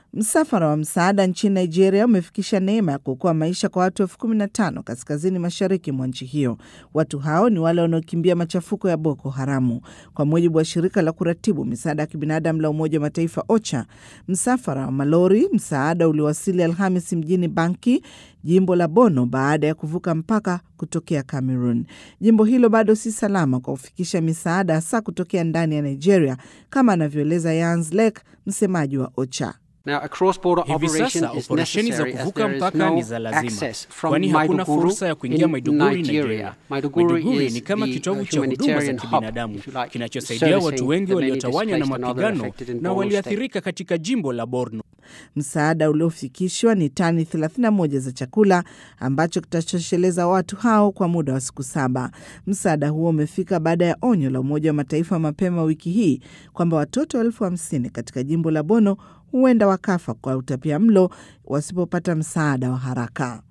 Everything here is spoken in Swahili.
Msafara wa msaada nchini Nigeria umefikisha neema ya kuokoa maisha kwa watu elfu kumi na tano kaskazini mashariki mwa nchi hiyo. Watu hao ni wale wanaokimbia machafuko ya Boko Haramu. Kwa mujibu wa shirika la kuratibu misaada ya kibinadamu la Umoja wa Mataifa OCHA, msafara wa malori msaada uliowasili Alhamis mjini Banki, jimbo la Bono, baada ya kuvuka mpaka kutokea Cameroon. Jimbo hilo bado si salama kwa kufikisha misaada hasa kutokea ndani ya Nigeria, kama anavyoeleza Yans Lake, msemaji wa OCHA. Hivi sasa operesheni za kuvuka mpaka ni za lazima, kwani hakuna fursa ya kuingia Maiduguri, Nigeria. Maiduguri ni kama kitovu cha huduma za kibinadamu kinachosaidia watu wengi waliotawanywa na mapigano na waliathirika katika jimbo la Borno. Msaada uliofikishwa ni tani 31 za chakula ambacho kitatosheleza watu hao kwa muda wa siku saba. Msaada huo umefika baada ya onyo la Umoja wa Mataifa mapema wiki hii kwamba watoto elfu hamsini katika jimbo la Bono huenda wakafa kwa utapia mlo wasipopata msaada wa haraka.